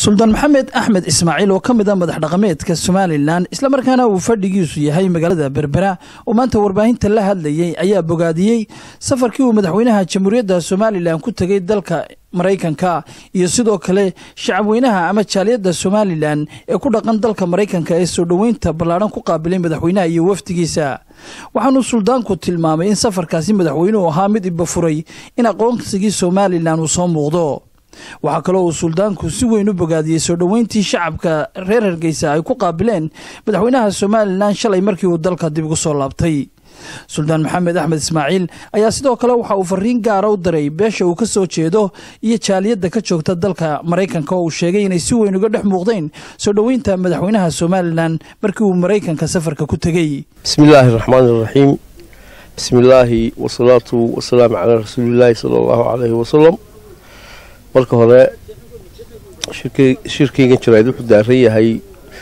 suldaan maxamed axmed ismaaciil oo ka mid a madax dhaqameedka somalilan islamarkaana uu fadhigiisu yahay magaalada berbera oo maanta warbaahinta la hadlayey ayaa bogaadiyey safarkii uu madaxweynaha jamhuuriyadda somalilan ku tegey dalka maraykanka iyo sidoo kale shacabweynaha ama jaaliyadda somalilan ee ku dhaqan dalka maraykanka ee soo dhoweynta ballaadhan ku qaabilay madaxweynaha iyo wafdigiisa waxaanuu suldaanku tilmaamay in safarkaasi madaxweynuhu ahaa mid ibafuray in aqoonsigii somalilan uu soo muuqdo waxaa kaloo uu suldaanku si weyn u bogaadiyey soo dhoweyntii shacabka reer hargeysa ay ku qaabileen madaxweynaha somalilan shalay markii uu dalka dib ugu soo laabtay suldaan maxamed axmed ismaaciil ayaa sidoo kale waxa uu fariin gaara u diray beesha uu ka soo jeedo iyo jaaliyadda ka joogta dalka maraykanka oo uu sheegay inay si weyn uga dhex muuqdeen soo dhoweynta madaxweynaha somalilan markii uu maraykanka safarka ku tegey bismillaahi raxmaani iraxiim bismillaahi wasalaatu wasalaamu calaa rasuulillaahi sala allahu caleyhi wasalam marka hore shirkaygan jaraa'id wuxuu daaran yahay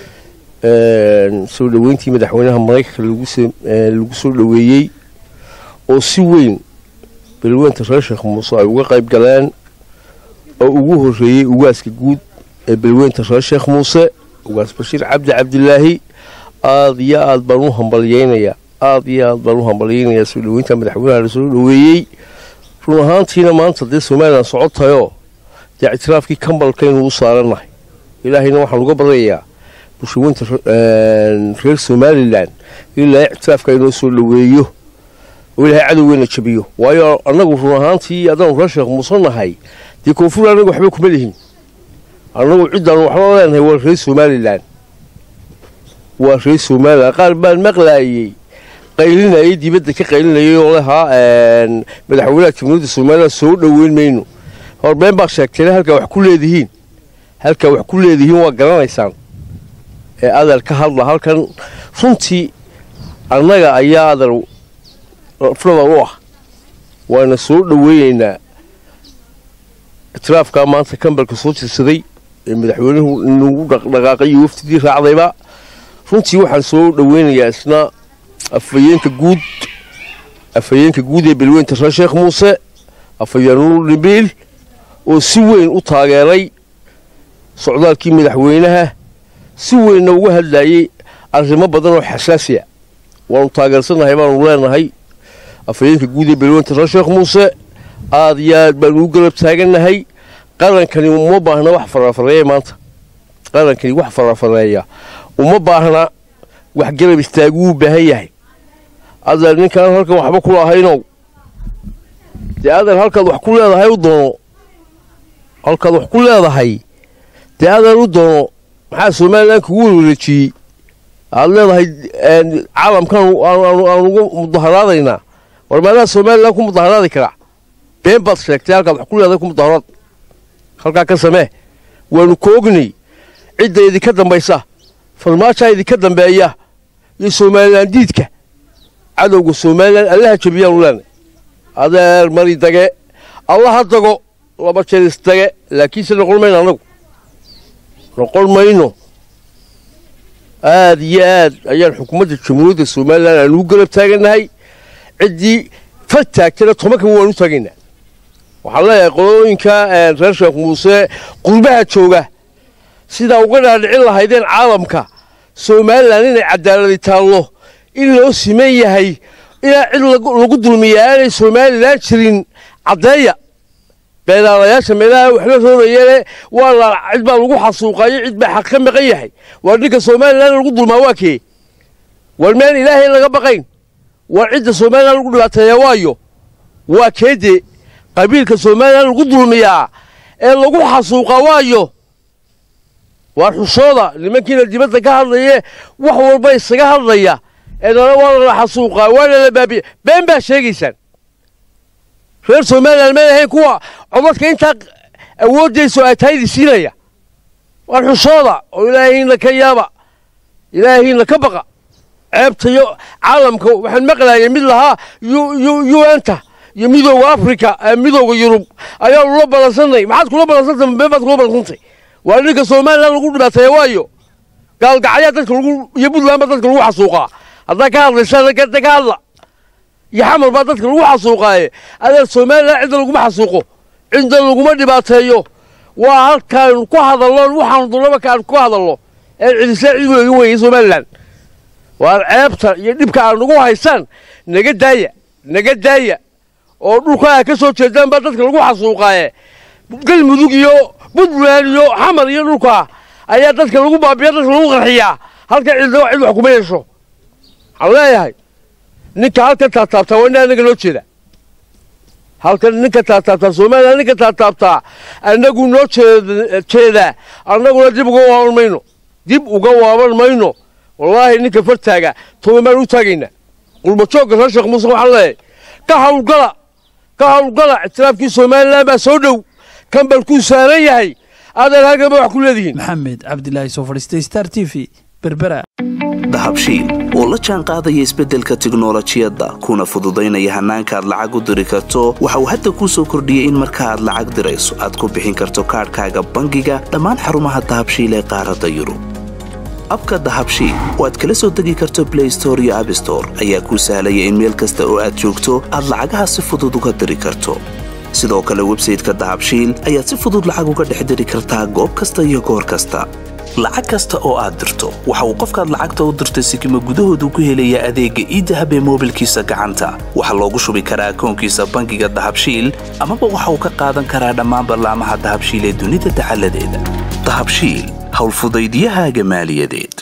soo dhoweyntii madaxweynaha maraykanka lagu soo dhoweeyey oo si weyn balweynta reer sheekh muuse ay uga qayb galeen oo ugu horreeyey ugaaska guud ee balweynta reer sheekh muuse ugaas bashiir cabdi cabdilaahi aada iyo aad baan u hambalyeynayaa aada iyo aad baan u hambalyeynayaa soo dhoweynta madaxweynaha la soo dhoweeyey run ahaantiina maanta dee somalilan socotayoo dee ictiraafkii kambalkaynu u saarannahay ilaahayna waxaan uga baryayaa bulshaweynta reer somalilan ilaa ictiraafka inoo soo dhoweeyo oo ilaahay cadowgeena jabiyo waayo annagu run ahaantii haddaanu reer sheekh muuse nahay dee koonfur annagu waxba kuma lihin annagu ciddaanu waxba leenahay waa reer somalilan waa reer somalilan qaar baan maqlaayey qaylinayay dibadda ka qaylinayay oo lahaa madaxweynaha jamhuuriyadda somalilan soo dhoweyn mayno horbeen baa sheegteen halkaa wax ku leedihiin halkaa wax ku leedihiin waa garanaysaan ee adal ka hadla halkan runtii annaga ayaa adal raflada u ah waana soo dhoweynaynaa itiraafkaa maanta kambalka soo jirsaday ee madaxweynuhu nagu dhaqdhaqaaqay iyo wafdidii raacdayba runtii waxaan soo dhoweynayaa isna afhayeenka guud afhayeenka guud ee balweynta reer sheekh muuse afhayeenul dhibiil oo si weyn u taageeray socdaalkii madaxweynaha si weynna uga hadlayey arrimo badan oo xasaasiya waanu taageersannahay baanu leenahay afhayeenka guud ee balweynta reer sheekh muuse aada iyo aad baanu u galab taagannahay qarankani uma baahna wax farafareeya maanta qarankani wax farafareeya uma baahna wax garab istaaguu u baahan yahay adeer ninkaan halkan waxba ku lahaynow dee adeer halkaad wax ku leedahay u doono halkaad wax ku leedahay dee adeer u doono maxaa somalilan kugu warwareejiyey aad leedahay caalamkan aan uga mudaharaadaynaa war maadaa somalilan ku mudaharaadi karaa been baad sheegtay halkaad wax ku leedahay ku mudaharaad halkaa ka samee waanu koognay cidda idinka dambaysa farmaajaa idinka dambeeya iyo somalilan diidka cadowga somalilan allaha jabiyaanu leenay adeer mari dage allaha dago laba jeer isdage laakiinse noqon mayno annagu noqon mayno aada iyo aad ayaan xukuumadda jamhuuriyadda somalilan aan ugu garab taagannahay ciddii fal taagtana tobankan waan u taagaynaa waxaan leeyahay qolooyinka reer sheekh muuse qurbaha jooga sidaa uga dhaadhicin lahaydeen caalamka somalilan inay cadaaladi taallo in loo siman yahay ilaa cid lagu dulmiyaa aanay somalilan jirin caddeeya beelaalayaasha meelaha waxla roorayeene waa la cid baa lagu xasuuqayo cid baa xaq ka maqan yahay waa ninka somalilan lagu dulmaa waa kee war meen ilaahay laga baqayn war cidda somalilan lagu dhibaateeya waayo waa keedee qabiilka somalilan lagu dulmiyaa ee lagu xasuuqa waayo waa xushooda nimankiina dibadda ka hadlaye wax walba isaga hadlaya ee nana waa lala xasuuqaa waana la baabiya been baa sheegaysaan reer somalilan may ahayn kuwa codadka intaa awooddayso ay tahaydi siinaya waan xushooda oo ilaahiina ka yaaba ilaahiina ka baqa ceebtayo caalamka waxaan maqlayay mid lahaa un-ta iyo midooda africa midooda yurub ayaanu la balansanay maxaad kula balansantay been baad kula balansantay waa ninka somalilan lagu dhibaateeya waayo gaalgacyaa dadka lagu iyo puntland baa dadka lagu xasuuqaa haddaa ka hadlaysa ka hadla iyo xamar baa dadka lagu xasuuqaaye adeer somalilan cidda laguma xasuuqo cidda laguma dhibaateeyo waa halkaaynu ku hadallo waxaanu dullaba kaanu ku hadallo ee cidisla cid weega weeye somalilan waar ceebta iyo dhibka aad nagu haysaan naga daaya naga daaya oo dhulka aa ka soo jeedaan baa dadka lagu xasuuqaaye galmudug iyo puntland iyo xamar iyo dhulka ayaa dadka lagu baabiya dadka lagu qarxiyaa halka cidna cid wax kuma yeesho waxaan leeyahay ninka halkan taataabtaa waa ina anaga noo jeeda halkan ninka taataabtaa somalilan ninka taataabtaa annagu noo jeedaa annaguna dib uga waaban mayno dib uga waaban mayno wallaahi ninka fartaaga toban baan u taagaynaa qurbajoogga reer sheekh muuse waxaan leeyahay ka hawlgala ka hawlgala ictiraafkii somalilan baa soo dhow kan baan kuu saaran yahay aadaan halkan ba wax ku leedihiin maxamed cabdilaahi soo fadhiistay star t v berbera dahabshiil oo la jaan qaadaya isbeddelka tiknolojiyadda kuna fududaynaya hannaanka aad lacag u diri karto waxa uu hadda kuu soo kordhiyey in marka aad lacag dirayso aad ku bixin karto kaadhkaaga bangiga dhammaan xarumaha dahabshiil ee qaaradda yurub abka dahabshiil oo aad kala soo degi karto blay store iyo abstore ayaa kuu sahlaya in meel kasta oo aad joogto aad lacagaha si fudud uga diri karto sidoo kale websayteka dahabshiil ayaad si fudud lacag uga dhex diri kartaa goob kasta iyo goor kasta lacag kasta oo aad dirto waxa uu qofkaad lacagta u dirtay sikima gudahoodu ku helayaa adeegga iidahab ee moobilkiisa gacanta waxaa loogu shubi karaa akoonkiisa bangiga dahabshiil amaba waxa uu ka qaadan karaa dhammaan ballaamaha dahabshiil ee dunida dacaladeeda dahabshiil howlfudaydiyahaaga maaliyadeed